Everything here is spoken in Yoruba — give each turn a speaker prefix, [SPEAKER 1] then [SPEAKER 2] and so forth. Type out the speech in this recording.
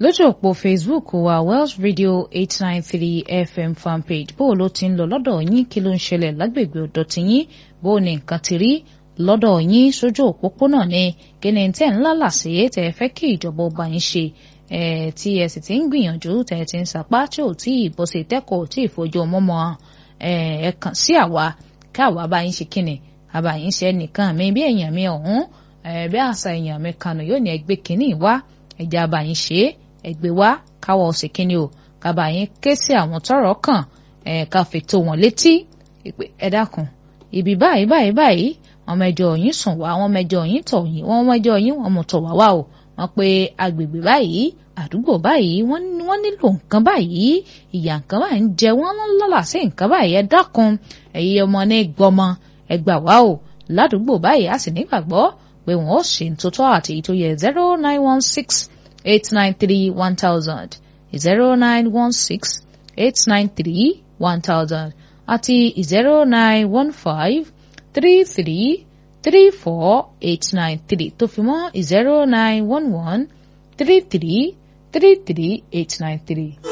[SPEAKER 1] lójú òpó facebook wa welsh radio eight nine three fm fanpage bó ló ti ń lọ lọ́dọ̀ yín kí ló ń ṣẹlẹ̀ lágbègbè ọ̀dọ̀ tiyín bó ní nǹkan ti rí lọ́dọ̀ yín sójú òpópónà ni kí ni tẹ́ ń lálàsí tẹ́ ẹ fẹ́ kí ìjọba ọba yín ṣe tí ẹ sì ti ń gbìyànjú tẹ́ ẹ ti ń sapá tí ò tí ì bọ́ sí tẹ́kọ̀ọ́ tí ì fojú ọmọ mọ́ ẹ kàn sí àwa káwa bá yín ṣe kíni àbá yín ṣe ẹnìkan mi bí èèyàn mi ọ̀hún bí àṣà èèyàn mi kanu yóò ní ẹgbẹ́ kínní wá ẹ̀jẹ̀ àbá yín ṣe ẹgbẹ́ wá káwọ́ ọ̀sẹ̀ kínní o kábà yín ké sí àwọn tọ́rọ̀ kàn ká fi tó wọn létí ẹ dákun ibi báyìí báyìí báyìí wọn mẹjọ yín sùn wá wọn mẹjọ yín tọ̀ yín wọn mẹjọ yín wọn mọ tọ̀ wá wá o wọn pe agbègbè báyìí àdúgbò báyìí wọn nílò nǹkan báyìí ìyà nǹkan báyìí ń jẹ wọn lọ́la sí nǹkan báyìí ẹ dákun ẹ̀yin ọmọ ní gbọmọ ẹ gbà wá o ládùúgbò báyìí a sì nígbàgbọ́ pé wọn ó ṣe ń tótó àti èyí tó yẹ zero nine one six eight nine three one thousand zero nine one six eight nine three one thousand àti zero nine one five three three three four eight nine three tó fi mọ́ zero nine one one three three three three eight nine three.